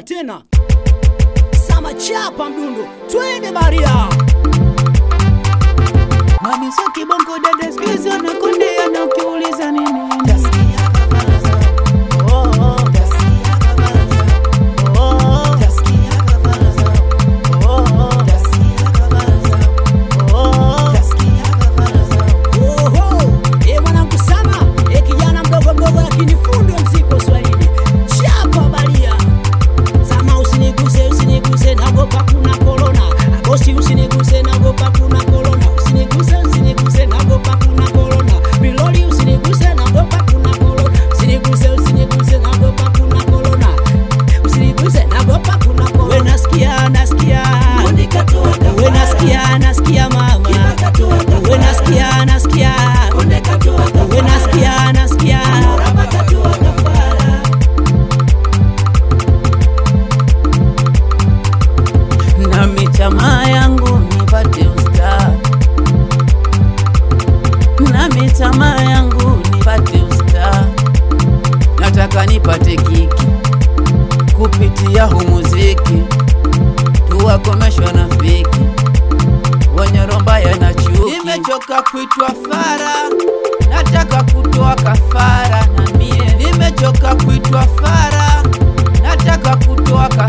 tena sama chapa mdundo twende baria Mami sio kibongo dada siku hizi wanakondea na ukiuliza nini Oho, e mwanangu sama e kijana mdogo mdogo lakini fundi wa mziki wa Swahili chapa baria sama usiniguse usiniguse nagopa kuna korona bosi usiniguse nagopa kuna korona usiniguse usiniguse nagopa kuna korona biloli usiniguse nagopa kuna korona usiniguse usiniguse nagopa kuna korona usiniguse nagopa kuna korona we nasikia nasikia we nasikia nasikia mama we nasikia nasikia we nasikia nasikia na michama yangu nipate usta na michama yangu nipate usta nataka nipate kiki kupitia hu muziki tuwakomeshwa na fiki wenye rombaya na chuki nimechoka kuitwa fara nataka kutoa kafara na mie nimechoka kuitwa fara nataka kutoa kafara